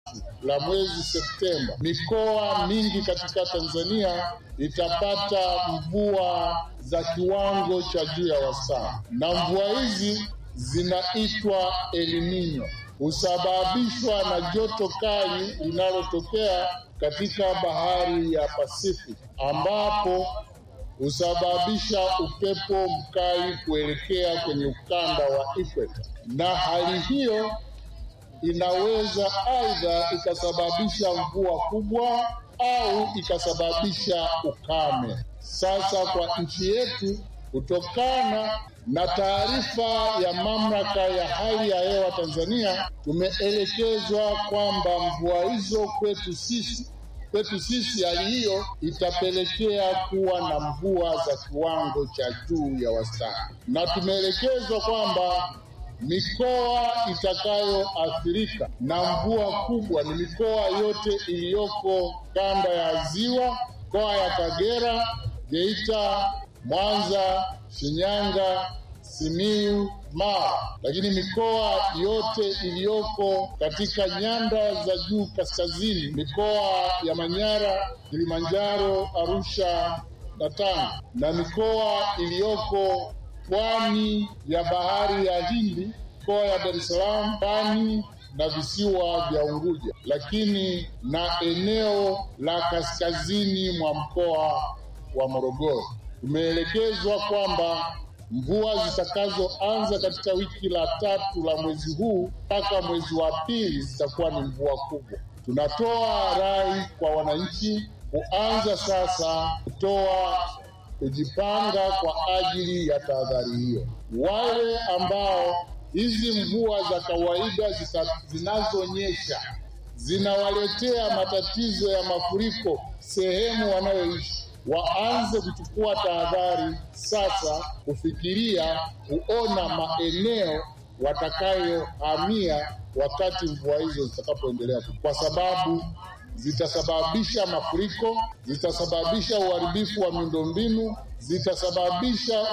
la mwezi Septemba, mikoa mingi katika Tanzania itapata mvua za kiwango cha juu ya wastani, na mvua hizi zinaitwa El Nino, husababishwa na joto kali linalotokea katika bahari ya Pacific ambapo husababisha upepo mkali kuelekea kwenye ukanda wa ikweta, na hali hiyo inaweza aidha ikasababisha mvua kubwa au ikasababisha ukame. Sasa kwa nchi yetu, kutokana na taarifa ya mamlaka ya hali ya hewa Tanzania, tumeelekezwa kwamba mvua hizo kwetu sisi kwetu sisi hali hiyo itapelekea kuwa na mvua za kiwango cha juu ya wastani, na tumeelekezwa kwamba mikoa itakayoathirika na mvua kubwa ni mikoa yote iliyoko kanda ya Ziwa, mikoa ya Kagera, Geita, Mwanza, Shinyanga, Simiyu, Mara, lakini mikoa yote iliyoko katika nyanda za juu kaskazini, mikoa ya Manyara, Kilimanjaro, Arusha na Tanga, na mikoa iliyoko pwani ya bahari ya Hindi, mikoa ya Dar es Salaam, Pwani na visiwa vya Unguja, lakini na eneo la kaskazini mwa mkoa wa Morogoro. Tumeelekezwa kwamba mvua zitakazoanza katika wiki la tatu la mwezi huu mpaka mwezi wa pili zitakuwa ni mvua kubwa. Tunatoa rai kwa wananchi kuanza sasa kutoa kujipanga kwa ajili ya tahadhari hiyo. Wale ambao hizi mvua za kawaida zinazonyesha zinawaletea matatizo ya mafuriko sehemu wanayoishi waanze kuchukua tahadhari sasa, kufikiria kuona maeneo watakayohamia wakati mvua hizo zitakapoendelea, kwa sababu zitasababisha mafuriko, zitasababisha uharibifu wa miundombinu, zitasababisha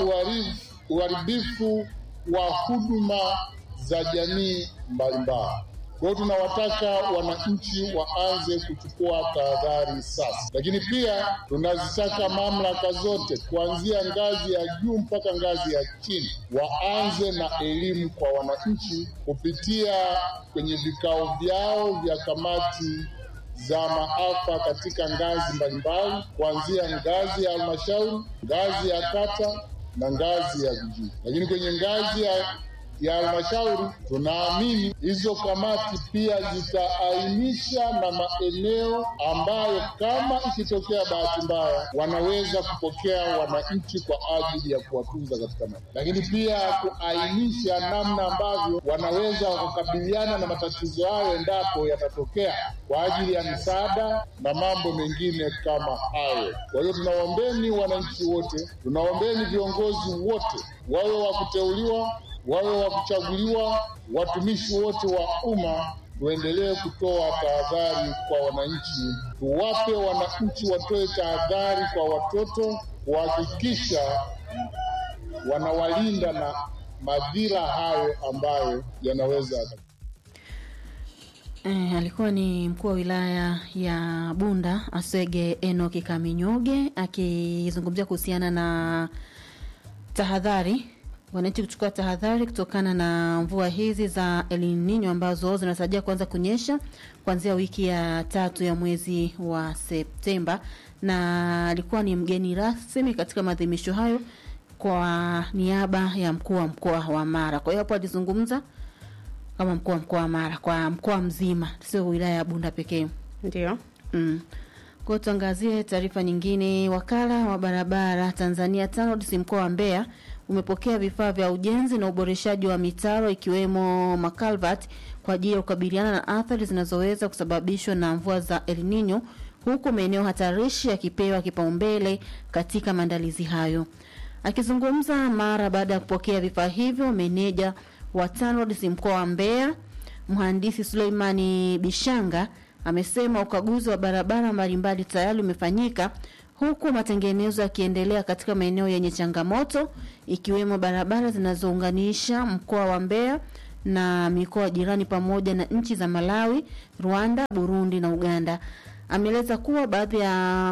uharibifu wa huduma za jamii mbalimbali. Kwa hiyo tunawataka wananchi waanze kuchukua tahadhari sasa, lakini pia tunazitaka mamlaka zote kuanzia ngazi ya juu mpaka ngazi ya chini waanze na elimu kwa wananchi kupitia kwenye vikao vyao vya kamati za maafa katika ngazi mbalimbali, kuanzia ngazi ya halmashauri, ngazi ya kata na ngazi ya vijiji. Lakini kwenye ngazi ya ya halmashauri tunaamini hizo kamati pia zitaainisha na maeneo ambayo kama ikitokea bahati mbaya wanaweza kupokea wananchi kwa ajili ya kuwatunza katika maji, lakini pia kuainisha namna ambavyo wanaweza wakakabiliana na matatizo hayo endapo yatatokea kwa ajili ya misaada na mambo mengine kama hayo. Kwa hiyo tunawaombeni wananchi wote, tunawaombeni viongozi wote, wawe wa kuteuliwa wawe wa kuchaguliwa, watumishi wote wa umma, tuendelee kutoa tahadhari kwa wananchi, tuwape wananchi watoe tahadhari kwa watoto, kuhakikisha wanawalinda na madhira hayo ambayo yanaweza E, alikuwa ni mkuu wa wilaya ya Bunda Aswege Enoki Kaminyoge akizungumzia kuhusiana na tahadhari wananchi kuchukua tahadhari kutokana na mvua hizi za El Nino ambazo zinatarajia kuanza kunyesha kuanzia wiki ya tatu ya mwezi wa Septemba, na alikuwa ni mgeni rasmi katika maadhimisho hayo kwa niaba ya mkuu wa mkoa wa Mara. Kwa hiyo hapo alizungumza kama mkuu wa mkoa wa Mara kwa mkoa mzima, sio wilaya ya Bunda pekee. Ndio. Mm. Kwa tuangazie taarifa nyingine. Wakala wa barabara Tanzania TANROADS mkoa wa Mbeya umepokea vifaa vya ujenzi na uboreshaji wa mitaro ikiwemo makalvat kwa ajili ya kukabiliana na athari zinazoweza kusababishwa na mvua za El Nino huku maeneo hatarishi yakipewa kipaumbele katika maandalizi hayo. Akizungumza mara baada ya kupokea vifaa hivyo, meneja wa TANROADS mkoa wa Mbeya mhandisi Suleimani Bishanga amesema ukaguzi wa barabara mbalimbali tayari umefanyika huku matengenezo yakiendelea katika maeneo yenye changamoto ikiwemo barabara zinazounganisha mkoa wa Mbeya na mikoa jirani pamoja na nchi za Malawi, Rwanda, Burundi na Uganda. Ameeleza kuwa baadhi ya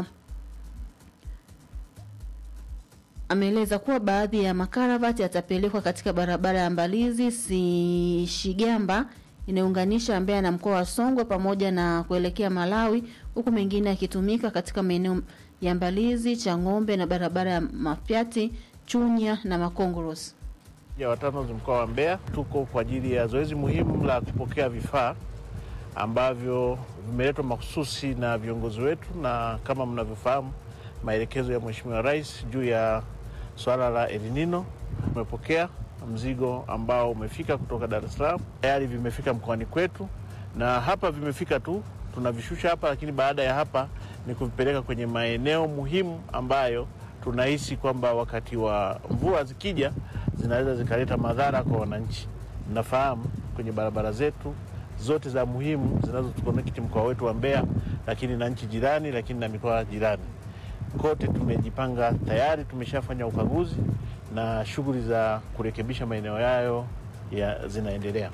ameeleza kuwa baadhi ya makaravati yatapelekwa katika barabara ya Mbalizi si Shigamba inayounganisha Mbeya na mkoa wa Songwe pamoja na kuelekea Malawi, huku mengine yakitumika katika maeneo ya Mbalizi, Chang'ombe na barabara ya Mafyati, Chunya na Makongoros. ya watano mkoa wa Mbeya tuko kwa ajili ya zoezi muhimu la kupokea vifaa ambavyo vimeletwa mahususi na viongozi wetu, na kama mnavyofahamu maelekezo ya Mheshimiwa Rais juu ya swala la El Nino. Tumepokea mzigo ambao umefika kutoka Dar es Salaam, tayari vimefika mkoani kwetu, na hapa vimefika tu tunavishusha hapa, lakini baada ya hapa ni kuvipeleka kwenye maeneo muhimu ambayo tunahisi kwamba wakati wa mvua zikija zinaweza zikaleta madhara kwa wananchi. Nafahamu kwenye barabara zetu zote za muhimu zinazotukonekti mkoa wetu wa Mbeya, lakini na nchi jirani, lakini na mikoa jirani kote tumejipanga tayari, tumeshafanya ukaguzi na shughuli za kurekebisha maeneo yayo ya zinaendelea.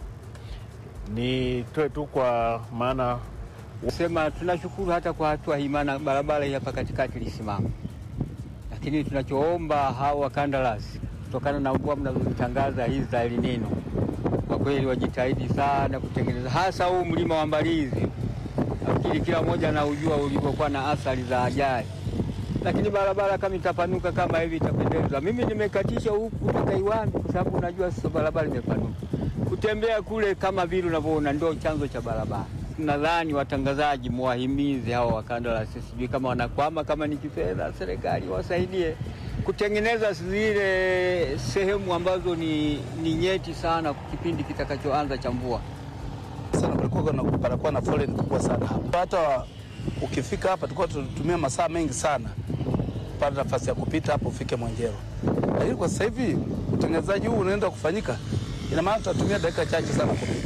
Nitoe tu kwa maana Sema tunashukuru hata kwa hatua hii, maana barabara hii hapa katikati ilisimama, lakini tunachoomba hao wakandarasi, kutokana na mvua mnazozitangaza hizi za El Nino, kwa kweli wajitahidi sana kutengeneza, hasa huu mlima wa Mbalizi. Nafikiri kila mmoja anaujua ulivyokuwa na athari za ajali, lakini barabara kama itapanuka kama hivi itapendeza. Mimi nimekatisha huku kutoka Iwami kwa sababu unajua sasa barabara imepanuka, kutembea kule kama vile unavyoona ndio chanzo cha barabara. Nadhani watangazaji muwahimize hawa wakandarasi, sijui kama wanakwama, kama ni kifedha, serikali wasaidie kutengeneza zile sehemu ambazo ni, ni nyeti sana kipindi kitakachoanza cha mvua. sana kulikuwa na panakuwa na foleni kubwa sana hapa. Hata ukifika hapa tulikuwa tunatumia masaa mengi sana kupata nafasi ya kupita hapo ufike Mwenjero, lakini kwa sasa hivi utengenezaji huu unaenda kufanyika, ina maana tutatumia dakika chache sana kupita.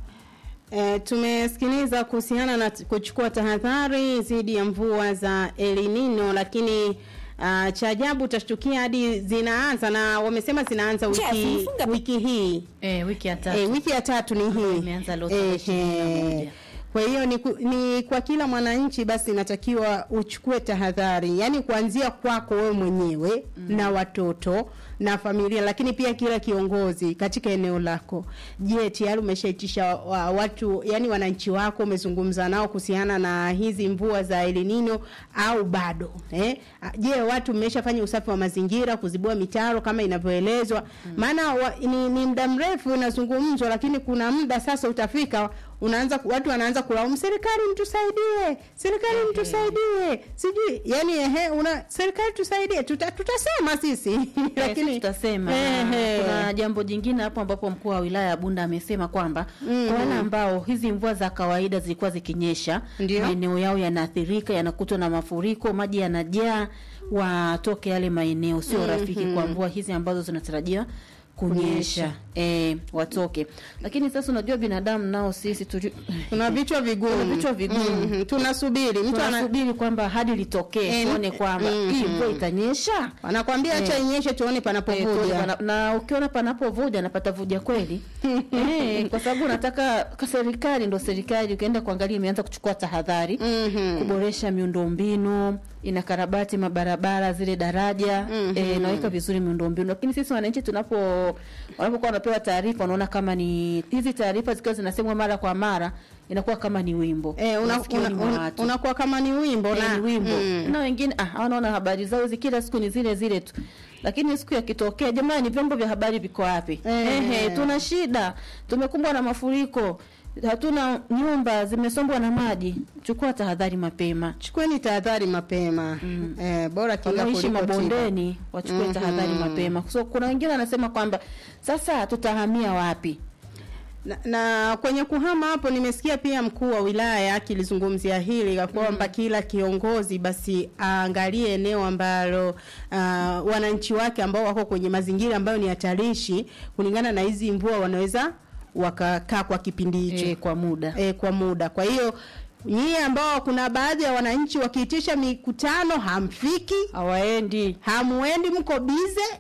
E, tumesikiliza kuhusiana na t- kuchukua tahadhari dhidi ya mvua za El Nino, lakini uh, cha ajabu utashtukia hadi zinaanza na wamesema zinaanza wiki, wiki hii E, wiki ya tatu e, wiki ya tatu ni hii imeanza leo tarehe ishirini na Ehe. moja. Kwa hiyo ni, ku- ni kwa kila mwananchi basi inatakiwa uchukue tahadhari, yaani kuanzia kwako wewe mwenyewe mm. na watoto na familia, lakini pia kila kiongozi katika eneo lako. Je, tayari umeshaitisha wa, watu yani wananchi wako, umezungumza nao kuhusiana na hizi mvua za El Nino au bado eh? Je, watu mmeshafanya usafi wa mazingira, kuzibua mitaro kama inavyoelezwa? Maana wa, ni, ni muda mrefu unazungumzwa, lakini kuna muda sasa utafika unaanza watu wanaanza kulaumu serikali, mtusaidie, serikali mtusaidie, sijui yani ehe, una serikali tusaidie, tuta, tutasema sisi lakini tutasema Ehe. kuna jambo jingine hapo ambapo mkuu wa wilaya ya Bunda amesema kwamba Mm. kwa wale ambao hizi mvua za kawaida zilikuwa zikinyesha Ndio. maeneo yao yanaathirika yanakutwa na mafuriko maji yanajaa watoke yale maeneo sio rafiki kwa mvua hizi ambazo zinatarajiwa kunyesha Kunyesha. e, watoke lakini sasa unajua binadamu nao sisi tuli- tuna vichwa vigumu, Tuna vichwa vigumu. Mhm, tunasubiri mtu ana, tunasubiri kwamba hadi litokee Eh, tuone kwamba mhm. hii mvua itanyesha anakwambia acha Eh. inyeshe tuone Eh, tuone panapovuja. pana- na ukiona panapovuja napata vuja kweli eh, kwa sababu nataka ka serikali ndo serikali ukienda kuangalia imeanza kuchukua tahadhari Mhm. kuboresha miundombinu inakarabati mabarabara zile daraja Mhm. eh, naweka vizuri miundombinu lakini sisi wananchi tunapo wanapokuwa wanapewa taarifa wanaona kama ni hizi taarifa zikiwa zinasemwa mara kwa mara inakuwa kama ni wimbo Eh, una, masikioni una, mwa una, watu. unakuwa kama ni wimbo Eh, na ni wimbo Mm. na wengine ah, wanaona habari zao hizi kila siku ni zile zile tu lakini siku yakitokea jamani vyombo vya habari viko wapi Eh. Ehe, tuna shida tumekumbwa na mafuriko hatuna nyumba zimesombwa na maji chukua tahadhari mapema Chukueni tahadhari mapema Mm. eh, bora kinga wanaoishi kuliko tiba. mabondeni wachukue Mhm. tahadhari mapema so kuna wengine wanasema kwamba sasa tutahamia wapi Na, na kwenye kuhama hapo nimesikia pia mkuu wa wilaya akilizungumzia hili ya kwamba kila kiongozi basi aangalie eneo ambalo uh, wananchi wake ambao wako kwenye mazingira ambayo ni hatarishi kulingana na hizi mvua wanaweza wakakaa kwa kipindi hicho e, kwa muda e, kwa muda. Kwa hiyo nyie ambao kuna baadhi ya wananchi wakiitisha mikutano hamfiki, hawaendi hamuendi, mko bize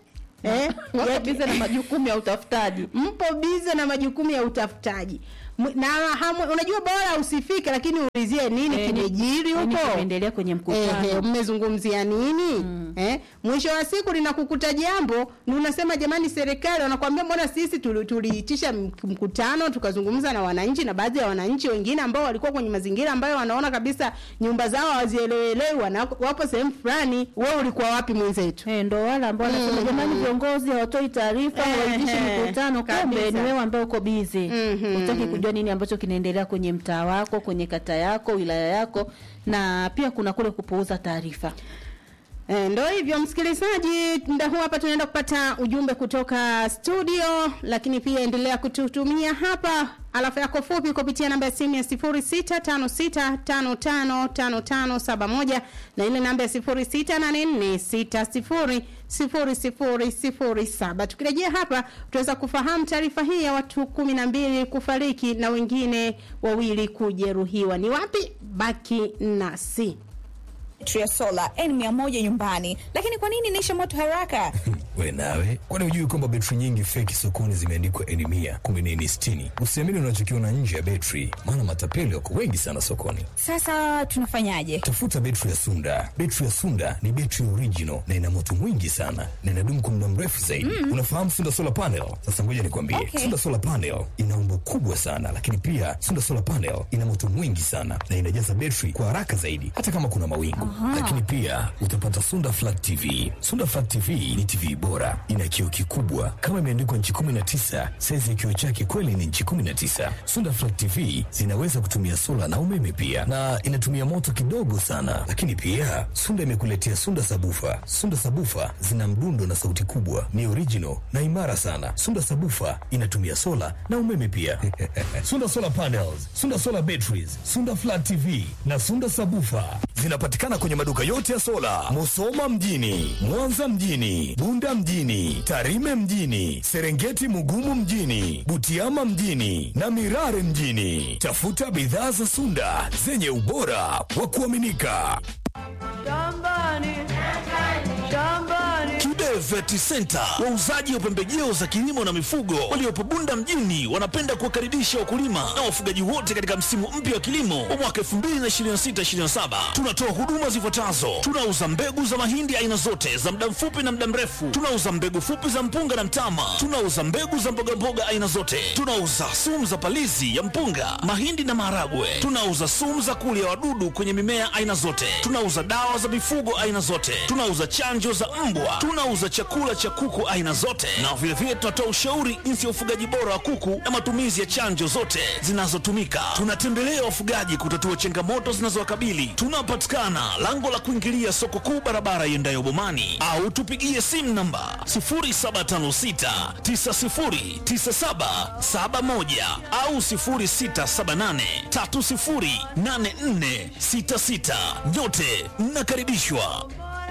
eh? wako bize na majukumu ya utafutaji mpo bize na majukumu ya utafutaji M- na hamu, unajua bora usifike lakini uulizie nini Eh, kimejiri nini huko kimeendelea kwenye mkutano Ehe, mmezungumzia nini eh? mwisho wa siku linakukuta jambo ni unasema jamani serikali wanakuambia mbona sisi tuli- tuliitisha m- mkutano tukazungumza na wananchi na baadhi ya wananchi wengine ambao walikuwa kwenye mazingira ambayo wanaona kabisa nyumba zao hawazielewelewi wana- wapo sehemu fulani wewe ulikuwa wapi mwenzetu Eh, ndo wale ambao wanasema Mhm. jamani viongozi hawatoi taarifa Ehe, hawaitishi mikutano kumbe kabisa. ni wewe ambaye uko bize Mhm. hutaki kujua nini ambacho kinaendelea kwenye mtaa wako kwenye kata yako wilaya yako na pia kuna kule kupuuza taarifa E, ndo hivyo msikilizaji, muda huu hapa tunaenda kupata ujumbe kutoka studio, lakini pia endelea kututumia hapa alafu yako fupi kupitia namba ya simu ya 0656555571 na ile namba ya 0684600007. Tukirejea hapa tutaweza kufahamu taarifa hii ya watu kumi na mbili kufariki na wengine wawili kujeruhiwa. Ni wapi? Baki nasi. betri ya sola N100 nyumbani, lakini kwa nini inaisha moto haraka? we nawe kwani hujui kwamba betri nyingi feki sokoni zimeandikwa eni mia kumbe ni eni sitini usiamini unachokiona nje ya betri maana matapeli wako wengi sana sokoni Sasa tunafanyaje? tafuta betri ya sunda betri ya sunda ni betri original na ina moto mwingi sana na inadumu kwa muda mrefu zaidi unafahamu sunda solar panel sasa ngoja nikwambie Okay. sunda solar panel ina umbo kubwa sana lakini pia sunda solar panel ina moto mwingi sana na inajaza betri kwa haraka zaidi hata kama kuna mawingu lakini pia utapata sunda flat tv sunda flat tv ni tv bora ina kioo kikubwa kama imeandikwa nchi 19 saizi ya kioo chake kweli ni nchi 19 sunda flat tv zinaweza kutumia sola na umeme pia na inatumia moto kidogo sana lakini pia sunda imekuletea sunda sabufa sunda sabufa zina mdundo na sauti kubwa ni original na imara sana sunda sabufa inatumia sola na umeme pia sunda solar panels sunda solar batteries sunda flat tv na sunda sabufa zinapatikana kwenye maduka yote ya sola musoma mjini mwanza mjini bunda mjini tarime mjini serengeti mugumu mjini butiama mjini na mirare mjini tafuta bidhaa za sunda zenye ubora wa kuaminika Kibe Vet Center, wauzaji wa pembejeo za kilimo na mifugo waliopo Bunda mjini, wanapenda kuwakaribisha wakulima na wafugaji wote katika msimu mpya wa kilimo wa mwaka 2026/2027. Tunatoa huduma zifuatazo: tunauza mbegu za mahindi aina zote za muda mfupi na muda mrefu, tunauza mbegu fupi za mpunga na mtama, tunauza mbegu za mbogamboga aina zote, tunauza sumu za palizi ya mpunga, mahindi na maharagwe, tunauza sumu za kulia wadudu kwenye mimea aina zote, tunauza dawa za mifugo aina zote, tunauza chanjo za mbwa, tunauza chakula cha kuku aina zote, na vilevile tunatoa ushauri jinsi ya ufugaji bora wa kuku na matumizi ya chanjo zote zinazotumika. Tunatembelea wafugaji kutatua changamoto zinazowakabili. Tunapatikana lango la kuingilia soko kuu, barabara iendayo Bomani, au tupigie simu namba 0756909771 au 0678308466. Nyote mnakaribishwa.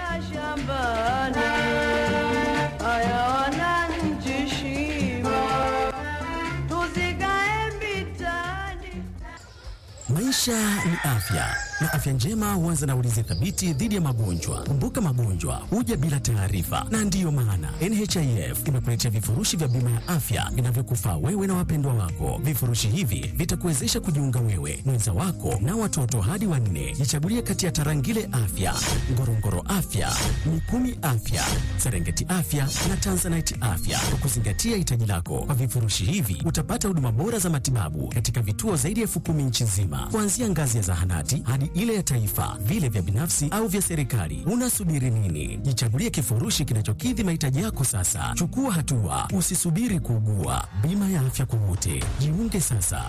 Maisha ni afya na afya njema huanza na ulinzi thabiti dhidi ya magonjwa. Kumbuka, magonjwa huja bila taarifa, na ndiyo maana NHIF imekuletea vifurushi vya bima ya afya vinavyokufaa wewe na wapendwa wako. Vifurushi hivi vitakuwezesha kujiunga wewe, mwenza wako na watoto hadi wanne. Jichagulie kati ya Tarangire Afya, Ngorongoro Afya, Mikumi Afya, Serengeti Afya na Tanzanite Afya kwa kuzingatia hitaji lako. Kwa vifurushi hivi utapata huduma bora za matibabu katika vituo zaidi ya elfu kumi nchi nzima, kuanzia ngazi ya zahanati hadi ile ya taifa, vile vya binafsi au vya serikali. Unasubiri nini? Jichagulie kifurushi kinachokidhi mahitaji yako sasa. Chukua hatua, usisubiri kuugua. Bima ya afya kwa wote, jiunge sasa.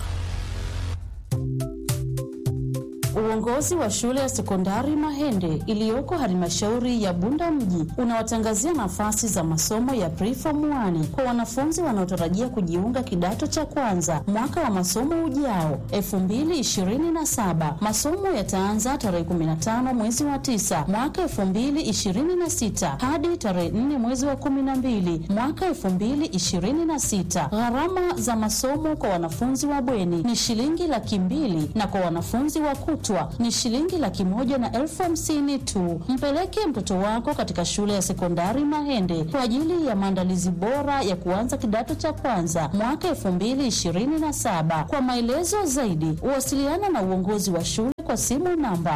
Uongozi wa shule ya sekondari Mahende iliyoko halmashauri ya Bunda mji unawatangazia nafasi za masomo ya preform 1 kwa wanafunzi wanaotarajia kujiunga kidato cha kwanza mwaka wa masomo ujao 2027. Masomo yataanza tarehe 15 mwezi wa 9 mwaka 2026 hadi tarehe 4 mwezi wa 12 mwaka 2026. Gharama za masomo kwa wanafunzi wa bweni ni shilingi laki mbili na kwa wanafunzi wa kutwa kutwa ni shilingi laki moja na elfu hamsini tu. Mpeleke mtoto wako katika shule ya sekondari Mahende kwa ajili ya maandalizi bora ya kuanza kidato cha kwanza mwaka elfu mbili ishirini na saba. Kwa maelezo zaidi, wasiliana na uongozi wa shule kwa simu namba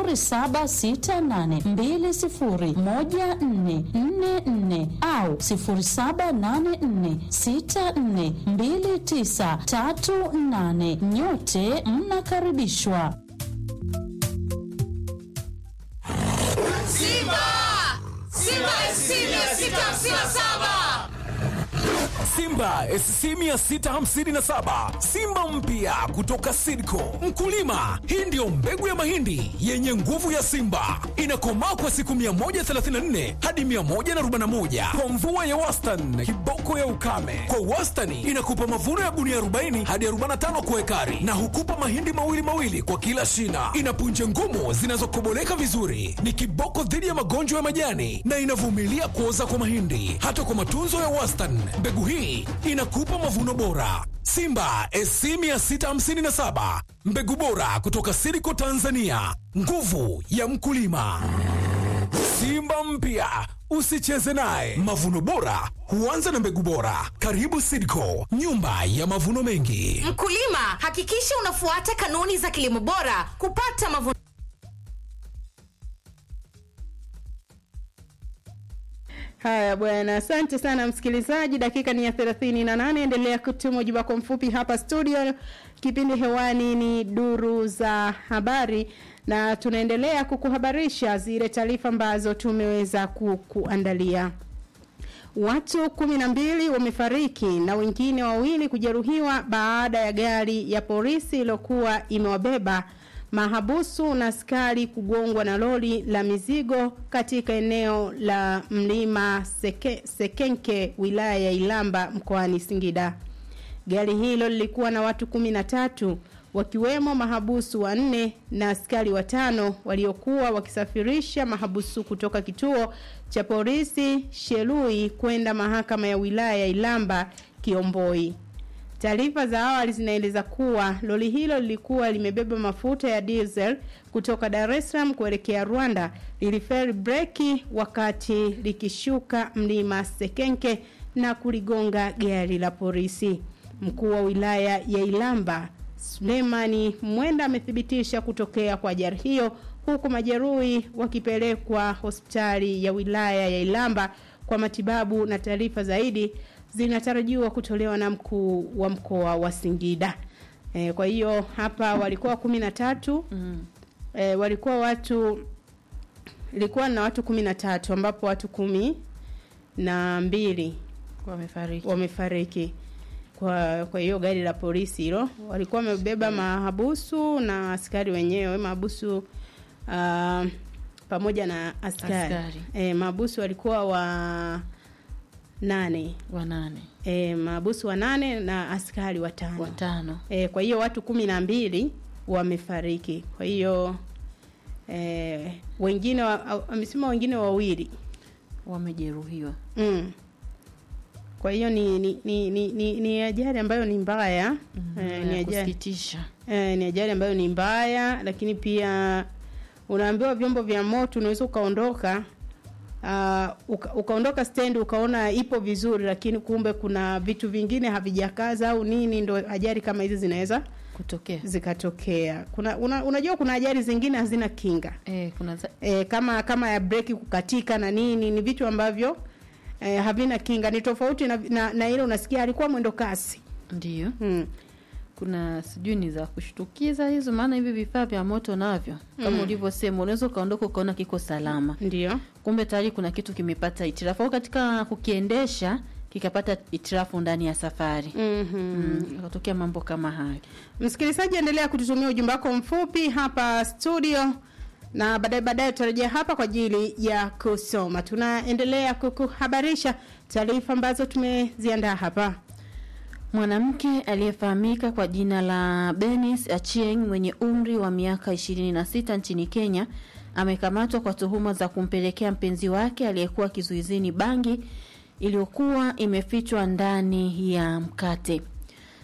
0768201444 au 0784642938. Nyote mnakaribishwa. Simba! Simba SC 657! Simba SC 657 Simba mpya kutoka Sidco. Mkulima, hii ndiyo mbegu ya mahindi yenye nguvu ya Simba, inakomaa kwa siku 134 hadi 141 kwa mvua ya wastani, kiboko ya ukame. Kwa wastani inakupa mavuno ya gunia 40 hadi 45 kwa ekari, na hukupa mahindi mawili mawili kwa kila shina. Ina punje ngumu zinazokoboleka vizuri, ni kiboko dhidi ya magonjwa ya majani na inavumilia kuoza kwa mahindi. Hata kwa matunzo ya wastani, mbegu hii inakupa mavuno bora. Simba SC 657 mbegu bora kutoka Siriko Tanzania, nguvu ya mkulima. Simba mpya usicheze naye. Mavuno bora huanza na mbegu bora. Karibu Sidco, nyumba ya mavuno mengi. Mkulima, hakikisha unafuata kanuni za kilimo bora kupata mavuno Haya bwana, asante sana msikilizaji. Dakika ni ya thelathini na nane. Endelea kutuma ujumbe wako mfupi hapa studio. Kipindi hewani ni duru za habari, na tunaendelea kukuhabarisha zile taarifa ambazo tumeweza kukuandalia. Watu kumi na mbili wamefariki na wengine wawili kujeruhiwa baada ya gari ya polisi iliyokuwa imewabeba mahabusu na askari kugongwa na lori la mizigo katika eneo la mlima Seke, Sekenke wilaya ya Ilamba mkoani Singida. Gari hilo lilikuwa na watu kumi na tatu wakiwemo mahabusu wanne na askari watano waliokuwa wakisafirisha mahabusu kutoka kituo cha polisi Shelui kwenda mahakama ya wilaya ya Ilamba Kiomboi. Taarifa za awali zinaeleza kuwa lori hilo lilikuwa limebeba mafuta ya diesel kutoka Dar es Salaam kuelekea Rwanda, liliferi breki wakati likishuka mlima Sekenke na kuligonga gari la polisi. Mkuu wa wilaya ya Ilamba Sulemani Mwenda amethibitisha kutokea kwa ajali hiyo huku majeruhi wakipelekwa hospitali ya wilaya ya Ilamba kwa matibabu na taarifa zaidi zinatarajiwa kutolewa na mkuu wa mkoa wa Singida. E, kwa hiyo hapa walikuwa kumi na tatu mm. e, walikuwa watu ilikuwa na watu kumi na tatu ambapo watu kumi na mbili wamefariki wamefariki kwa kwa hiyo gari la polisi hilo walikuwa wamebeba mahabusu na askari wenyewe mahabusu uh, pamoja na askari, Askari. E, mahabusu walikuwa wa nane wa nane e, mahabusu wa nane na askari watano watano e, kwa hiyo watu kumi na mbili wamefariki kwa hiyo e, wengine wa- amesema wengine wawili wamejeruhiwa mm. kwa hiyo ni ni, ni, ni, ni, ni ajali ambayo ni mbaya mm, ya ni ajali kusikitisha e, ni ajali ambayo ni mbaya lakini pia unaambiwa vyombo vya moto unaweza ukaondoka uh, uka, ukaondoka stendi ukaona ipo vizuri lakini kumbe kuna vitu vingine havijakaza au nini ndo ajali kama hizi zinaweza kutokea zikatokea kuna una, unajua kuna ajali zingine hazina kinga e, kuna za... e, kama kama ya breki kukatika na nini ni vitu ambavyo e, havina kinga ni tofauti na, na, na ile unasikia alikuwa mwendo kasi ndio hmm. kuna sijui ni za kushtukiza hizo maana hivi vifaa vya moto navyo kama Mm. ulivyosema unaweza ukaondoka ukaona kiko salama ndio kumbe tayari kuna kitu kimepata itirafu au katika kukiendesha kikapata itirafu ndani ya safari mm-hmm. mm, akatokea mambo kama hayo msikilizaji endelea kututumia ujumbe wako mfupi hapa studio na baadaye baadaye tutarejea hapa kwa ajili ya kusoma tunaendelea kukuhabarisha taarifa ambazo tumeziandaa hapa Mwanamke aliyefahamika kwa jina la Benis Achieng mwenye umri wa miaka 26 nchini Kenya amekamatwa kwa tuhuma za kumpelekea mpenzi wake aliyekuwa kizuizini bangi iliyokuwa imefichwa ndani ya mkate.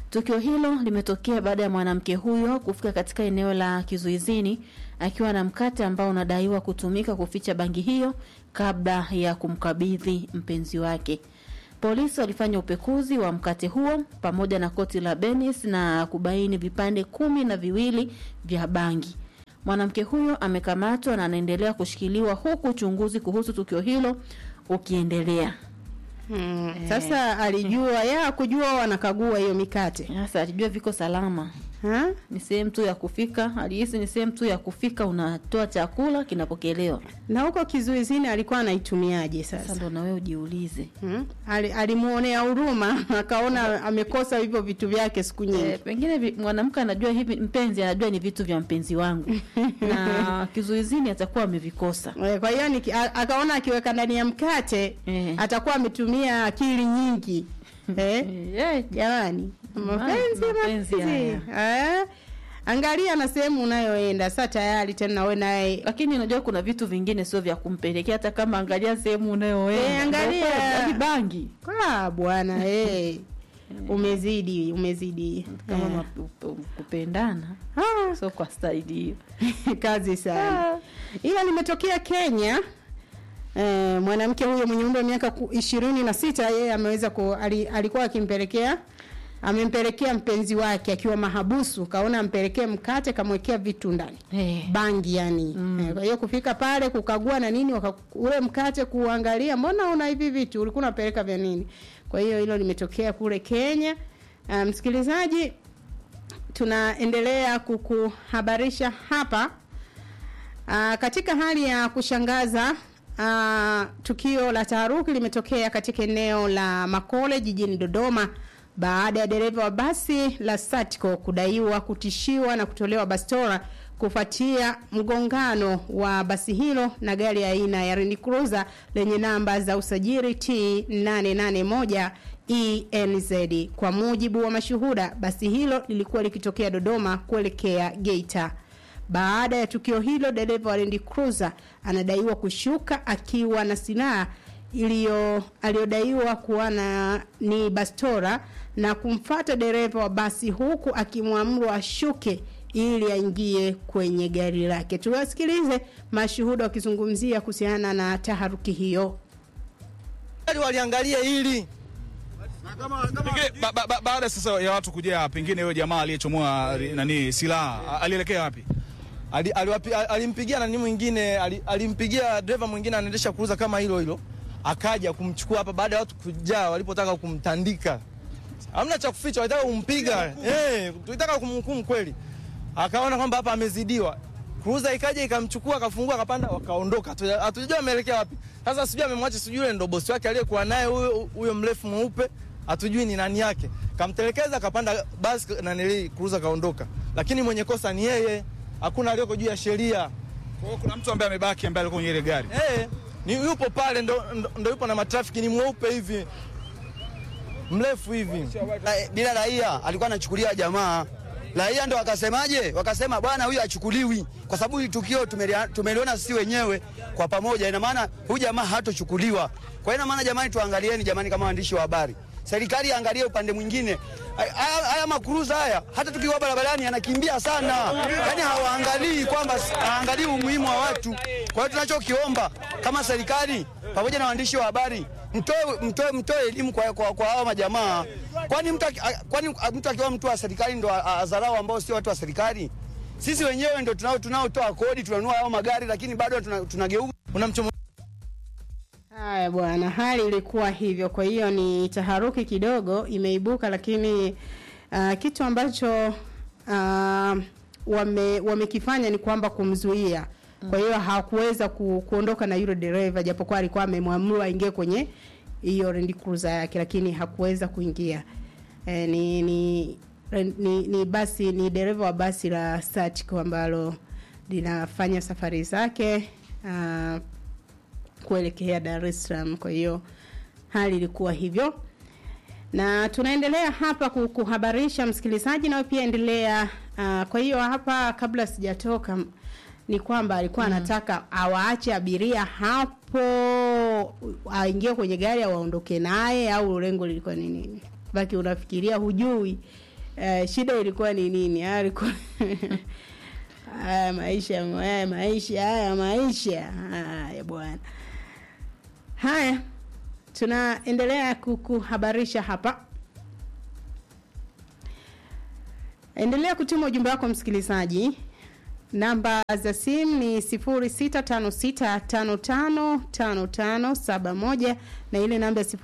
Tukio hilo limetokea baada ya mwanamke huyo kufika katika eneo la kizuizini akiwa na mkate ambao unadaiwa kutumika kuficha bangi hiyo kabla ya kumkabidhi mpenzi wake. Polisi walifanya upekuzi wa mkate huo pamoja na koti la Benis na kubaini vipande kumi na viwili vya bangi. Mwanamke huyo amekamatwa na anaendelea kushikiliwa huku uchunguzi kuhusu tukio hilo ukiendelea. Hmm. Sasa alijua ya kujua wanakagua hiyo mikate. Sasa alijua viko salama. Ha? Ni sehemu tu ya kufika, alihisi ni sehemu tu ya kufika, unatoa chakula kinapokelewa. Na huko kizuizini alikuwa anaitumiaje sasa? Sasa ndo na wewe ujiulize. Hmm? Ali, alimuonea huruma akaona amekosa hivyo vitu vyake siku nyingi. E, pengine vi- mwanamke anajua hivi, mpenzi anajua ni vitu vya mpenzi wangu na kizuizini atakuwa amevikosa. Eh, Kwa hiyo niki- a- akaona akiweka ndani ya mkate Eh. atakuwa ametumia akili nyingi. Eh? Eh, Jamani, mapenzi mapenzi mapenzi. Eh? Angalia na sehemu unayoenda sasa tayari tena wewe naye lakini unajua kuna vitu vingine sio vya kumpelekea, hata kama angalia sehemu unayoenda. Eh, angalia. Hadi bangi Ah, bwana eh. Umezidi, umezidi. kama Eh. mapu- kupendana Ah. sio kwa staili hiyo. kazi sana ila limetokea kenya eh, mwanamke huyo mwenye umri wa miaka ku- ishirini na sita yeye ameweza ku, ali, alikuwa akimpelekea amempelekea mpenzi wake akiwa mahabusu kaona ampelekee mkate kamwekea vitu ndani Eh. bangi yani mm. kwa hiyo kufika pale kukagua na nini waka, ule mkate kuangalia mbona una hivi vitu ulikuwa unapeleka vya nini kwa hiyo hilo limetokea kule kenya uh, msikilizaji tunaendelea kukuhabarisha hapa Aa, katika hali ya kushangaza aa, tukio la taharuki limetokea katika eneo la Makole jijini Dodoma baada ya dereva wa basi la Satco kudaiwa kutishiwa na kutolewa bastora kufuatia mgongano wa basi hilo na gari ya aina ya Land Cruiser lenye namba za usajili T881 ENZ. Kwa mujibu wa mashuhuda, basi hilo lilikuwa likitokea Dodoma kuelekea Geita. Baada ya tukio hilo, dereva wa Land Cruiser anadaiwa kushuka akiwa na silaha iliyo aliyodaiwa kuwa na ni bastora na kumfata dereva wa basi huku akimwamuru ashuke ili aingie kwenye gari lake. Tuwasikilize mashuhuda wakizungumzia kuhusiana na taharuki hiyo. waliangalia hili Pengine ba, ba, ba, baada sasa ya watu kujaa, pengine huyo jamaa aliyechomoa ri- nani silaha a- alielekea wapi? Ali- aliwapi- al- alimpigia nani mwingine ali- alimpigia dereva mwingine anaendesha kuuza kama hilo hilo akaja kumchukua hapa baada ya watu kujaa walipotaka kumtandika hamna cha kuficha walitaka kumpiga eh tulitaka kumhukumu kweli akaona kwamba hapa amezidiwa kuuza ikaja ikamchukua akafungua akapanda wakaondoka Hatu- hatujua ameelekea wapi sasa sijui amemwacha sijui yule ndo bosi wake aliyekuwa naye huyo huyo mrefu mweupe hatujui ni nani yake kamtelekeza akapanda basi nanili kuuza kaondoka lakini mwenye kosa ni yeye hakuna aliyoko juu ya sheria Kwa hiyo kuna mtu ambaye amebaki ambaye alikuwa kwenye ile gari. Eh, ni yupo pale ndo, ndo, ndo yupo na matrafiki ni mweupe hivi mrefu hivi Ra- bila raia alikuwa anachukulia jamaa raia ndo wakasemaje wakasema bwana huyu achukuliwi kwa sababu hili tukio tumelia- tumeliona sisi wenyewe kwa pamoja ina maana huyu jamaa hatochukuliwa kwa hiyo ina maana jamani tuangalieni jamani kama waandishi wa habari serikali iangalie upande mwingine Haya- haya haya makuruza haya hata tukiwa barabarani yanakimbia sana yaani hawaangalii kwamba hawaangalii umuhimu wa watu kwa hiyo tunachokiomba kama serikali pamoja na waandishi wa habari mtoe mtoe mtoe elimu kwa kwa, kwa hawa majamaa kwani mtu aki- a- kwani mtu akiwa mtu wa serikali ndo a- a- adharau ambao sio watu wa serikali sisi wenyewe ndo tunao tunaotoa kodi tunanunua hao magari lakini bado tuna- tunageuka unamchomo Haya bwana, hali ilikuwa hivyo. Kwa hiyo ni taharuki kidogo imeibuka, lakini uh, kitu ambacho uh, wame wamekifanya ni kwamba kumzuia. Kwa hiyo hakuweza ku, kuondoka na yule dereva, japokuwa alikuwa amemwamuru aingie kwenye hiyo Land Cruiser yake, lakini hakuweza kuingia. E, ni, ni, ni, ni basi ni dereva wa basi la Satco ambalo linafanya safari zake uh, kuelekea Dar es Salaam. Kwa hiyo hali ilikuwa hivyo, na tunaendelea hapa ku- kuhabarisha msikilizaji, nawe pia endelea. Uh, kwa hiyo hapa, kabla sijatoka, m- ni kwamba alikuwa anataka awaache abiria hapo, aingie kwenye gari au aondoke naye, au lengo lilikuwa ni nini? Baki unafikiria, hujui uh, shida ilikuwa ni nini Haya alikuwa haya maisha haya maisha haya maisha haya bwana haya tunaendelea kukuhabarisha hapa endelea kutuma ujumbe wako msikilizaji namba za simu ni 0656555571 na ile namba ya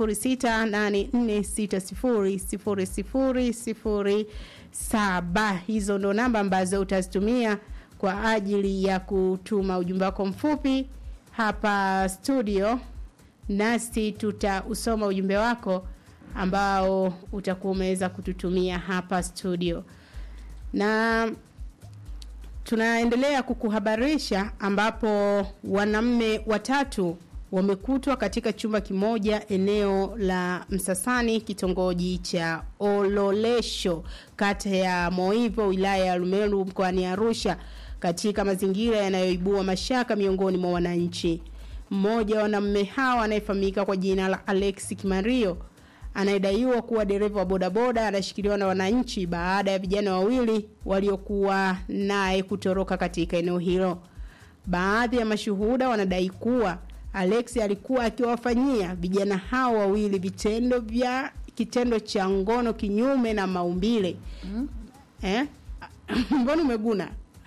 0684600007 hizo ndo namba ambazo utazitumia kwa ajili ya kutuma ujumbe wako mfupi hapa studio nasi tutausoma ujumbe wako ambao utakuwa umeweza kututumia hapa studio na tunaendelea kukuhabarisha ambapo wanaume watatu wamekutwa katika chumba kimoja eneo la Msasani kitongoji cha Ololesho kata ya Moivo wilaya ya Lumeru mkoani Arusha katika mazingira yanayoibua mashaka miongoni mwa wananchi. Mmoja wa wanaume hawa anayefahamika kwa jina la Alex Kimario anayedaiwa kuwa dereva wa bodaboda anashikiliwa na wananchi baada ya vijana wawili waliokuwa naye kutoroka katika eneo hilo. Baadhi ya mashuhuda wanadai kuwa Alex alikuwa akiwafanyia vijana hao wawili vitendo vya kitendo cha ngono kinyume na maumbile. Mm. Eh? Mbona umeguna?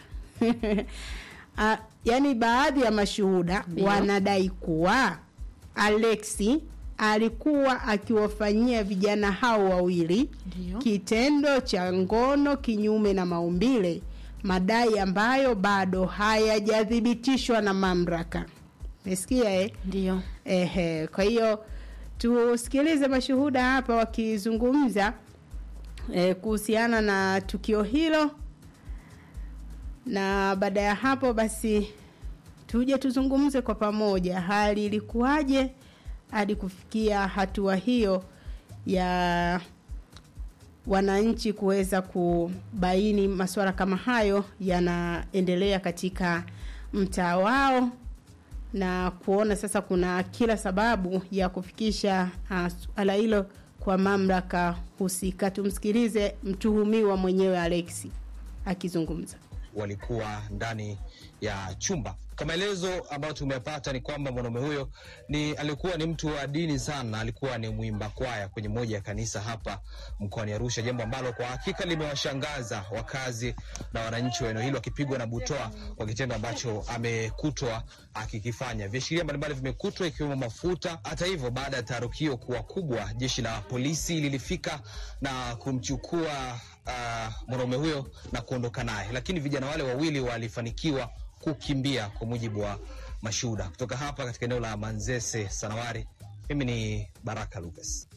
uh, yani baadhi ya mashuhuda Ndio. wanadai kuwa Alexi alikuwa akiwafanyia vijana hao wawili Ndio. kitendo cha ngono kinyume na maumbile, madai ambayo bado hayajathibitishwa na mamlaka. Umesikia eh? Ndio. Ehe, kwa hiyo tusikilize mashuhuda hapa wakizungumza eh, kuhusiana na tukio hilo, na baada ya hapo basi tuje tuzungumze kwa pamoja hali ilikuwaje hadi kufikia hatua hiyo ya wananchi kuweza kubaini masuala kama hayo yanaendelea katika mtaa wao na kuona sasa kuna kila sababu ya kufikisha uh, suala hilo kwa mamlaka husika. Tumsikilize mtuhumiwa mwenyewe Alexi akizungumza. walikuwa ndani ya chumba. Kwa maelezo ambayo tumepata ni kwamba mwanaume huyo ni alikuwa ni mtu wa dini sana, alikuwa ni mwimba kwaya kwenye moja ya kanisa hapa mkoani Arusha, jambo ambalo kwa hakika limewashangaza wakazi na wananchi wa eneo hilo, akipigwa na butoa kwa kitendo ambacho amekutwa akikifanya. Viashiria mbalimbali vimekutwa ikiwemo mafuta. Hata hivyo, baada ya taharuki hiyo kuwa kubwa, jeshi la polisi lilifika na kumchukua uh, mwanaume huyo na kuondoka naye, lakini vijana wale wawili walifanikiwa kukimbia kwa mujibu wa mashuhuda. Kutoka hapa katika eneo la Manzese Sanawari, mimi ni Baraka Lucas.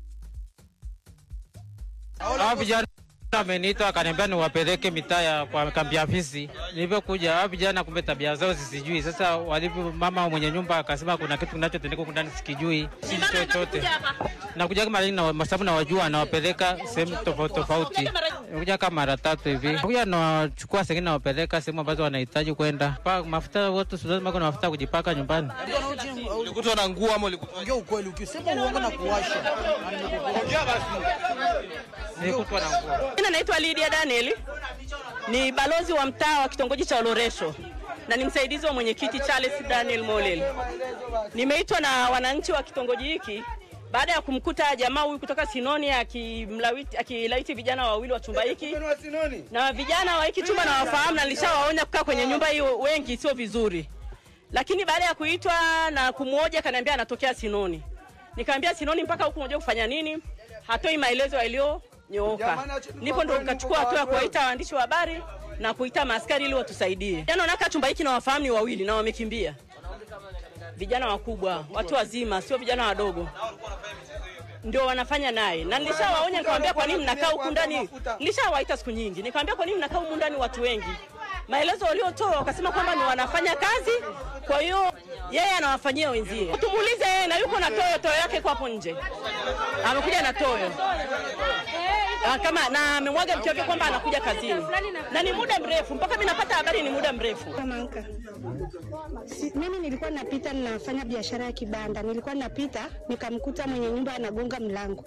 Hao vijana ameniita akaniambia niwapeleke mitaa ya kwa kambi ya fisi. Nilivyokuja hao vijana, kumbe tabia zao sisijui. Sasa walivyo, mama mwenye nyumba akasema kuna kitu kinachotendeka huku ndani sikijui, si chochote. Nakuja kama lini na masabu na wajua, nawapeleka sehemu tofauti tofauti. Nakuja kama mara tatu hivi, nakuja nawachukua sengine, nawapeleka sehemu ambazo wanahitaji kwenda. Pa mafuta wote, si lazima kuna mafuta ya kujipaka nyumbani. Ulikutwa na nguo ama ulikutwa? Ongea ukweli, ukisema uongo na kuwasha. Ongea basi. Nilikutwa na nguo. Jina naitwa Lydia Daniel, ni balozi wa mtaa wa kitongoji cha Oloresho na ni msaidizi wa mwenyekiti Charles Daniel Molel. Nimeitwa na wananchi wa kitongoji hiki baada ya kumkuta jamaa huyu kutoka Sinoni akimlawiti- akilaiti vijana wawili wa chumba hiki, na vijana wa hiki chumba nawafahamu na nilishawaonya kukaa kwenye nyumba hiyo wengi sio vizuri, lakini baada ya kuitwa na kumwoja kaniambia anatokea Sinoni. Nikamwambia Sinoni mpaka huku unajua kufanya nini? Hatoi maelezo yaliyonyooka. Ndipo ndo nikachukua hatua ya kuwaita waandishi wa habari na kuita maaskari ili watusaidie. Jana wanakaa chumba hiki na wafahamu ni wawili na wamekimbia. Vijana wakubwa, watu wazima, sio vijana wadogo. Ndio wanafanya naye. Na nilishawaonya nikamwambia kwa nini mnakaa huku ndani? Nilishawaita siku nyingi. Nikamwambia kwa nini mnakaa huku ndani watu wengi? Maelezo waliotoa wakasema kwamba ni wanafanya kazi, kwa hiyo yeye anawafanyia wenzie. Tumuulize yeye na yuko na toyo, toyo yake iko hapo nje. Amekuja na toyo. Ah, kama na amemwaga mke wake kwamba anakuja kazini na ni muda mrefu, mpaka mimi napata habari ni muda mrefu. Manka. Si, mimi nilikuwa napita ninafanya biashara ya kibanda, nilikuwa napita nikamkuta mwenye nyumba anagonga mlango.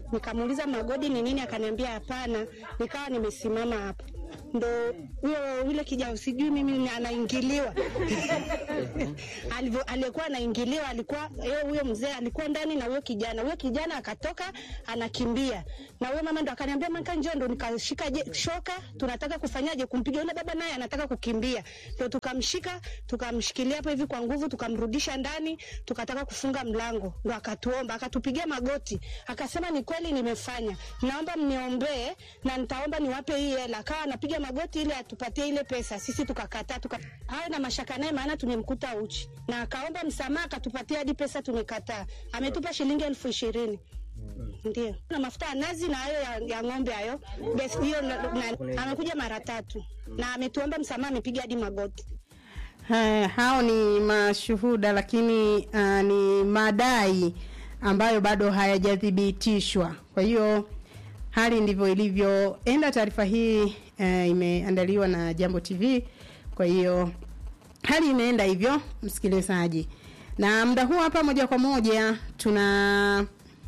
Nikamuuliza magodi ni nini, akaniambia hapana. Nikawa nimesimama hapo, ndo huyo yule kijana, sijui mimi ni- anaingiliwa alivyo aliyekuwa anaingiliwa alikuwa yeye, huyo mzee alikuwa ndani na huyo kijana. Huyo kijana akatoka anakimbia, na huyo mama ndo akaniambia maka, njoo, ndo nikashika je- shoka, tunataka kufanyaje kumpiga yule baba, naye anataka kukimbia, ndo tukamshika tukamshikilia hapo hivi kwa nguvu, tukamrudisha ndani, tukataka kufunga mlango, ndo akatuomba, akatupigia magoti, akasema ni kweli nimefanya, naomba mniombee na nitaomba niwape hii hela. Akawa anapiga magoti ili atupatie ile pesa, sisi tukakataa, tuka hayo na mashaka naye, maana tumemkuta uchi, na akaomba msamaha, akatupatia hadi pesa, tumekataa. Ametupa shilingi elfu ishirini ndio na mafuta ya nazi na hayo ya, ya ng'ombe hayo besi hiyo, na- na- amekuja mara tatu na ametuomba msamaha, amepiga hadi magoti. Haya, hao ni mashuhuda lakini uh, ni madai ambayo bado hayajathibitishwa. Kwa hiyo hali ndivyo ilivyoenda. Taarifa hii uh, imeandaliwa na Jambo TV. Kwa hiyo hali imeenda hivyo, msikilizaji, na muda huu hapa moja kwa moja tuna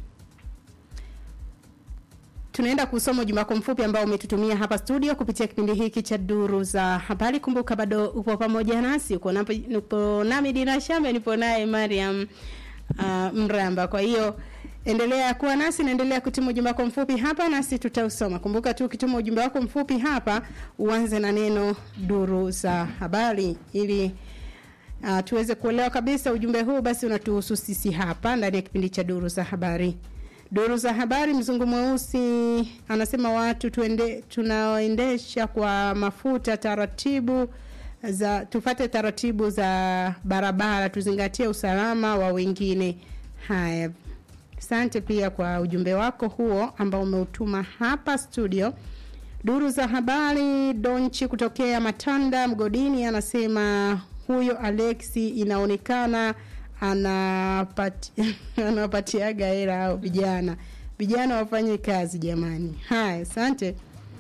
tunaenda kusoma ujumbe wako mfupi ambao umetutumia hapa studio kupitia kipindi hiki cha duru za habari. Kumbuka bado upo pamoja nasi, uko napo- upo nami Dina Shambe, nipo naye Mariam uh, Mramba. Kwa hiyo endelea kuwa nasi, naendelea kutuma ujumbe wako mfupi hapa nasi tutausoma. Kumbuka tu ukituma ujumbe wako mfupi hapa uanze na neno duru za habari ili uh, tuweze kuelewa kabisa ujumbe huu, basi unatuhusu sisi hapa ndani ya kipindi cha duru za habari. Duru za habari, mzungu mweusi anasema watu tuende, tunaoendesha kwa mafuta taratibu za tufate taratibu za barabara, tuzingatie usalama wa wengine. Haya, asante pia kwa ujumbe wako huo ambao umeutuma hapa studio. Duru za habari, Donchi kutokea Matanda Mgodini anasema huyo Alexi inaonekana anapati, anapatiaga hela au vijana vijana wafanye kazi jamani. Haya, asante.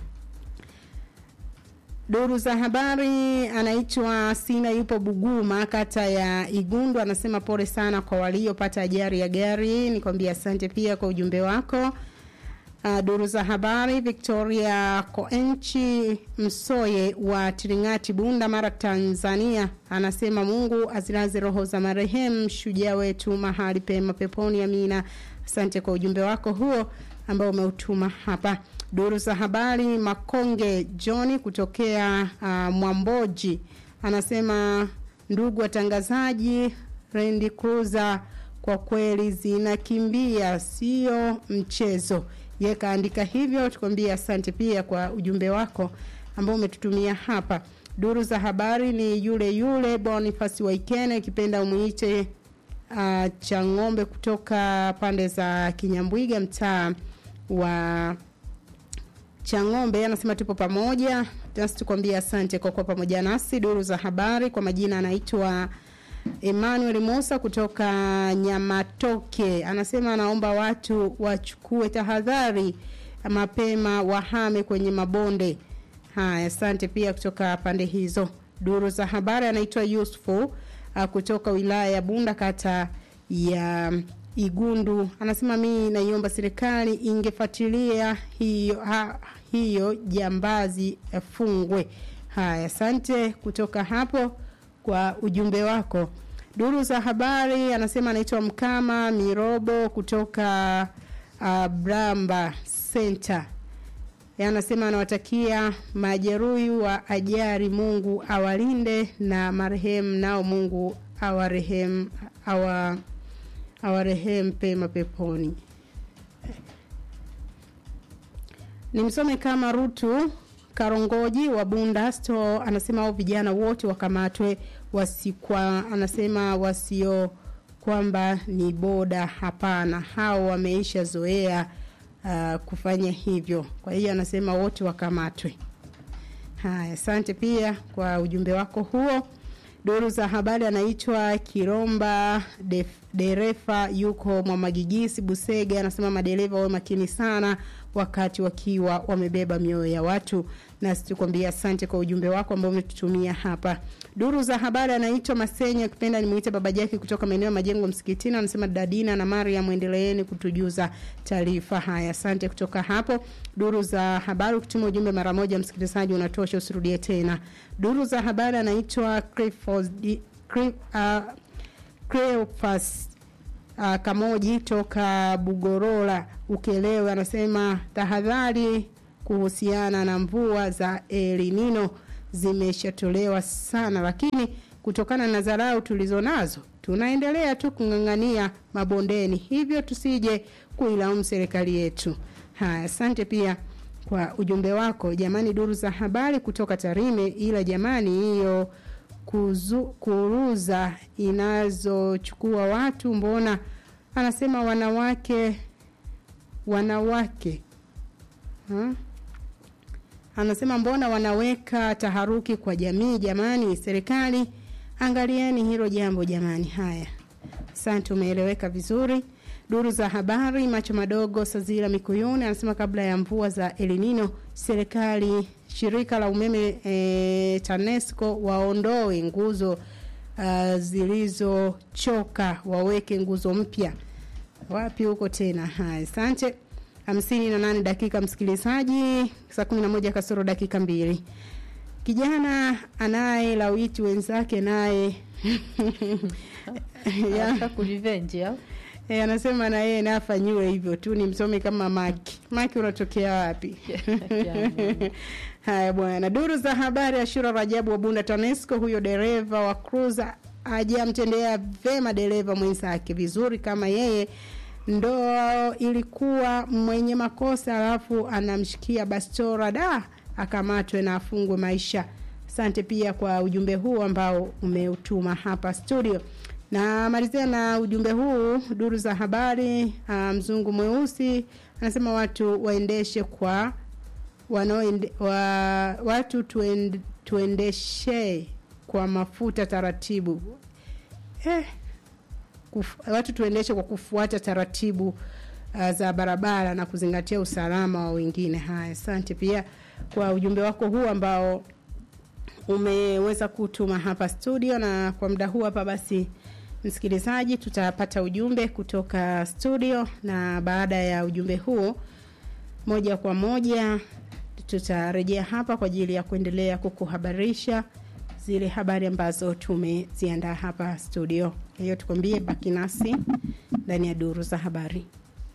Duru za habari anaitwa Sina, yupo Buguma, kata ya Igundu, anasema pole sana kwa waliopata ajali ya gari. Nikwambia asante pia kwa ujumbe wako. Uh, duru za habari Victoria Koenchi Msoye wa Tiringati Bunda Mara Tanzania anasema Mungu azilaze roho za marehemu shujaa wetu mahali pema peponi amina. Asante kwa ujumbe wako huo ambao umeutuma hapa. Duru za habari Makonge John kutokea uh, Mwamboji anasema ndugu watangazaji, Randy Cruiser kwa kweli zinakimbia, sio mchezo. Ye kaandika hivyo, tukwambia asante pia kwa ujumbe wako ambao umetutumia hapa. Duru za habari ni yule yule Boniface Waikene, ikipenda umuite uh, cha ng'ombe kutoka pande za Kinyambwiga, mtaa wa Chang'ombe anasema tupo pamoja. Just tukwambia asante kwa kuwa pamoja nasi. Duru za habari kwa majina anaitwa Emmanuel Musa kutoka Nyamatoke anasema anaomba watu wachukue tahadhari mapema, wahame kwenye mabonde. Haya, asante pia kutoka pande hizo. Duru za habari anaitwa Yusufu uh, kutoka wilaya ya Bunda kata ya Igundu anasema mi naiomba serikali ingefuatilia hiyo, ha, hiyo jambazi fungwe. Haya, asante kutoka hapo kwa ujumbe wako. Duru za habari anasema anaitwa Mkama Mirobo kutoka uh, Bramba Center. Yeye anasema anawatakia majeruhi wa ajali, Mungu awalinde na marehemu nao Mungu awarehemu awa awarehemu pema peponi. Nimsome kama Rutu Karongoji wa Bunda Store anasema hao vijana wote wakamatwe, wasikwa anasema wasio kwamba ni boda, hapana, hao wameisha zoea uh, kufanya hivyo. Kwa hiyo anasema wote wakamatwe. Haya, asante pia kwa ujumbe wako huo. Duru za habari anaitwa Kiromba Def, dereva yuko Mwamagigisi Busege, anasema madereva wawe makini sana wakati wakiwa wamebeba mioyo ya watu. Nasi tukwambia asante kwa ujumbe wako ambao umetutumia hapa. Duru za habari anaitwa Masenya, akipenda nimuite baba Jaki kutoka maeneo ya majengo msikitini, anasema Dadina na Maria, mwendeleeni kutujuza taarifa haya. Asante kutoka hapo. Duru za habari, ukituma ujumbe mara moja, msikilizaji, unatosha, usirudie tena. Duru za habari anaitwa Clifford, Cliff, uh, Cleophas uh, Kamoji toka Bugorola Ukelewe anasema tahadhari kuhusiana na mvua za El Nino zimeshatolewa sana, lakini kutokana na dharau tulizo nazo tunaendelea tu kung'ang'ania mabondeni, hivyo tusije kuilaumu serikali yetu. Haya, asante pia kwa ujumbe wako jamani. Duru za habari kutoka Tarime, ila jamani, hiyo kuzu, kuruza inazochukua watu, mbona anasema wanawake wanawake ha? Anasema mbona wanaweka taharuki kwa jamii jamani, serikali angalieni hilo jambo jamani. Haya, asante, umeeleweka vizuri. Duru za habari macho madogo Sazira Mikuyuni anasema kabla ya mvua za El Nino serikali shirika la umeme e, TANESCO waondoe nguzo uh, zilizochoka waweke nguzo mpya. Wapi huko tena? Haya, asante. hamsini na nane dakika msikilizaji, saa kumi na moja kasoro dakika mbili. Kijana anaye lawiti wenzake naye Anataka kurevenge au? E, anasema na yeye naye afanyiwe hivyo tu, ni msomi kama Maki. Maki unatokea wapi? Haya bwana, duru za habari. Ashura Rajabu wa Bunda TANESCO, huyo dereva wa cruiser hajamtendea vema dereva mwenzake vizuri kama yeye ndo ilikuwa mwenye makosa, alafu anamshikia bastora, da akamatwe na afungwe maisha. Asante pia kwa ujumbe huu ambao umeutuma hapa studio na malizia na ujumbe huu duru za habari. Uh, mzungu mweusi anasema watu waendeshe kwa wanaoende, wa, watu tuende, tuendeshe kwa mafuta taratibu eh, kuf, watu tuendeshe kwa kufuata taratibu uh, za barabara na kuzingatia usalama wa wengine. Haya, asante pia kwa ujumbe wako huu ambao umeweza kutuma hapa studio, na kwa muda huu hapa basi msikilizaji, tutapata ujumbe kutoka studio, na baada ya ujumbe huo, moja kwa moja tutarejea hapa kwa ajili ya kuendelea kukuhabarisha zile habari ambazo tumeziandaa hapa studio. Hiyo tukwambie, baki nasi ndani ya duru za habari.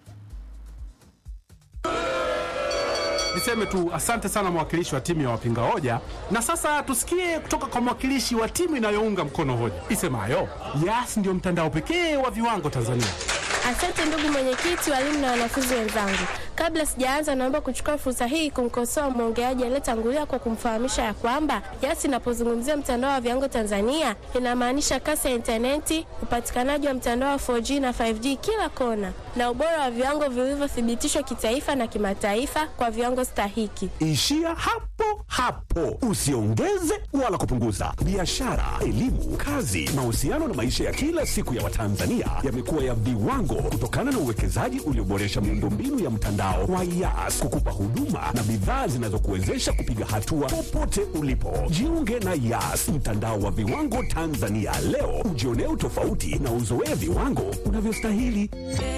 Niseme tu asante sana mwakilishi wa timu ya wapinga hoja, na sasa tusikie kutoka kwa mwakilishi wa timu inayounga mkono hoja isemayo Yas ndio mtandao pekee wa viwango Tanzania. Asante ndugu mwenyekiti, walimu na wanafunzi wenzangu. Kabla sijaanza, naomba kuchukua fursa hii kumkosoa mwongeaji aliyetangulia kwa kumfahamisha ya kwamba Yas inapozungumzia mtandao wa viwango Tanzania inamaanisha kasi ya intaneti, upatikanaji wa mtandao wa 4G na 5G kila kona, na ubora wa viwango vilivyothibitishwa kitaifa na kimataifa kwa viwango stahiki. Ishia hapo hapo, usiongeze wala kupunguza. Biashara, elimu, kazi, mahusiano na maisha ya kila siku ya Watanzania yamekuwa ya viwango kutokana na uwekezaji ulioboresha miundombinu ya mtandao wa Yas kukupa huduma na bidhaa zinazokuwezesha kupiga hatua popote ulipo. Jiunge na Yas, mtandao wa viwango Tanzania leo, ujionee utofauti na uzoee viwango unavyostahili.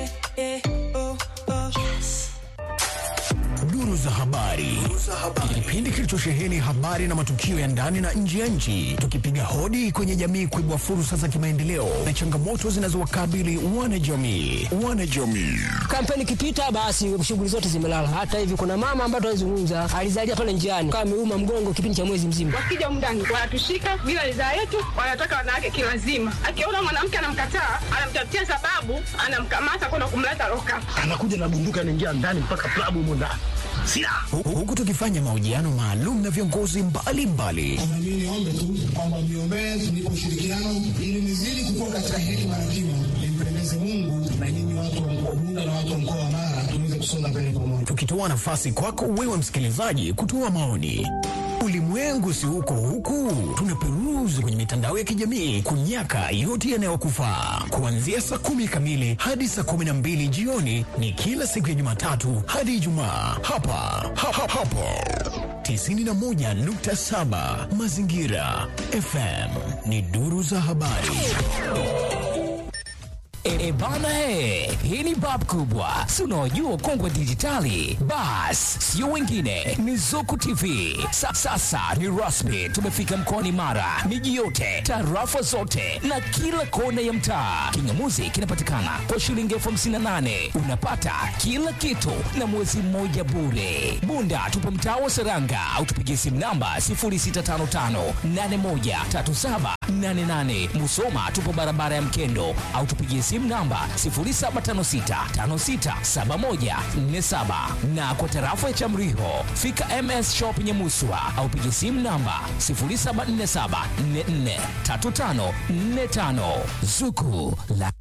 Duru za habari, kipindi kilichosheheni habari na matukio ya ndani na nje ya nchi, tukipiga hodi kwenye jamii kuibua fursa za kimaendeleo na changamoto zinazowakabili wanajamii. Wanajamii Kampeni ikipita, basi shughuli zote zimelala. Hata hivi kuna mama ambaye tunazungumza alizalia pale njiani, kama ameuma mgongo kipindi cha mwezi mzima. Wakija mndani wanatushika bila ridhaa yetu, wanataka wanawake kilazima. Akiona mwanamke anamkataa, anamtafutia sababu, anamkamata kwenda kumleta loka. anakuja na bunduki anaingia ndani mpaka klabu humo ndani Hu- huku tukifanya mahojiano maalum na viongozi mbalimbali Mimi niombe tu kwamba mniombee tunipe ushirikiano ili nizidi kukua katika hekima na kima, nimpendeze Mungu na nyinyi watu wa mkoa Bunda na watu wa mkoa wa Mara tuweze kusonga mbele pamoja. tukitoa nafasi kwako wewe msikilizaji kutoa maoni. Ulimwengu si huko huku, tunaperuzi kwenye mitandao mitandao ya kijamii kunyaka yote yanayokufaa. Kuanzia saa kumi kamili hadi saa kumi na mbili jioni ni kila siku ya Jumatatu hadi Ijumaa hapa ha, ha, hapo 91.7 Mazingira FM ni duru za habari. E, e bana he, hii ni bab kubwa, si unaojua kongwe dijitali. Bas, sio wengine, ni Zuku TV. Sa, sasa ni rasmi, tumefika mkoani Mara, miji yote, tarafa zote na kila kona ya mtaa. Kingamuzi kinapatikana kwa shilingi elfu hamsini na nane unapata kila kitu na mwezi mmoja bure. Bunda tupo mtaa wa Seranga au tupigie simu namba 0655813788. Musoma tupo barabara ya Mkendo au tupigie simu namba 0756567147 na kwa tarafa ya Chamriho fika MS Shop Nyamuswa au pigie simu namba 0747443545 Zuku la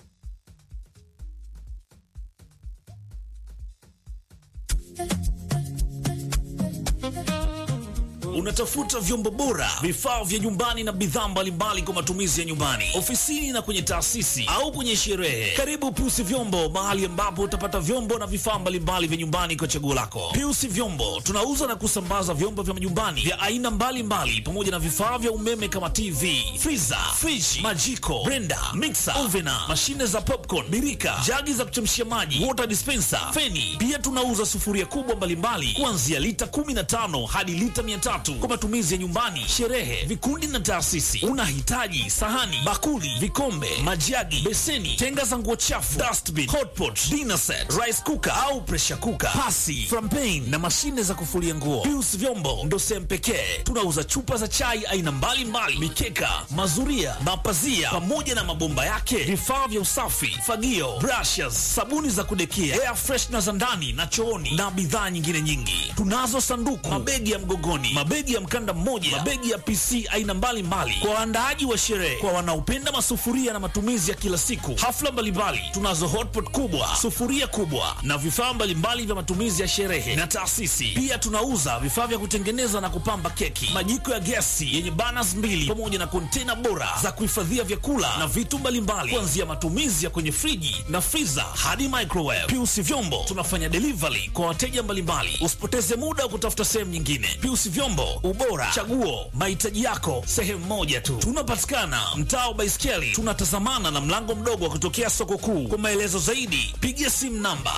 Unatafuta vyombo bora, vifaa vya nyumbani na bidhaa mbalimbali kwa matumizi ya nyumbani, ofisini na kwenye taasisi au kwenye sherehe. Karibu Piusi Vyombo, mahali ambapo utapata vyombo na vifaa mbalimbali vya nyumbani kwa chaguo lako. Piusi Vyombo tunauza na kusambaza vyombo vya nyumbani vya aina mbalimbali pamoja na vifaa vya umeme kama TV, friza, friji, majiko, blender, mixer, ovena, mashine za popcorn, birika, jagi za kuchemshia maji, water dispenser, feni. Pia tunauza sufuria kubwa mbalimbali kuanzia lita 15 hadi lita 300 kwa matumizi ya nyumbani, sherehe, vikundi na taasisi. Unahitaji sahani, bakuli, vikombe, majagi, beseni, tenga za nguo chafu, dustbin, hotpot, dinner set, rice cooker au pressure cooker, pasi, frampen na mashine za kufulia nguo. Pius Vyombo ndo sehemu pekee tunauza chupa za chai aina mbalimbali, mikeka, mazuria, mapazia pamoja na mabomba yake, vifaa vya usafi, fagio, brushes, sabuni za kudekia, air freshener za ndani na chooni na bidhaa nyingine nyingi. Tunazo sanduku, mabegi ya mgogoni, mabegi ya mkanda mmoja, mabegi ya PC aina mbalimbali kwa waandaaji wa sherehe, kwa wanaopenda masufuria na matumizi ya kila siku, hafla mbalimbali. Tunazo hotpot kubwa, sufuria kubwa na vifaa mbalimbali vya matumizi ya sherehe na taasisi. Pia tunauza vifaa vya kutengeneza na kupamba keki, majiko ya gesi yenye burners mbili pamoja na kontena bora za kuhifadhia vyakula na vitu mbalimbali, kuanzia matumizi ya kwenye friji na freezer hadi microwave. Piusi Vyombo tunafanya delivery kwa wateja mbalimbali. Usipoteze muda wa kutafuta sehemu nyingine. Piusi Vyombo, ubora, chaguo, mahitaji yako sehemu moja tu. Tunapatikana mtaa wa Baiskeli, tunatazamana na mlango mdogo wa kutokea soko kuu. Kwa maelezo zaidi, piga simu namba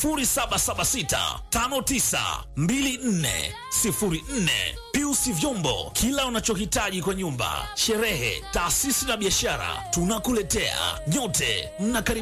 0776 5924 04. Piusi Vyombo, kila unachohitaji kwa nyumba, sherehe, taasisi na biashara, tunakuletea. Nyote mnakaribishwa.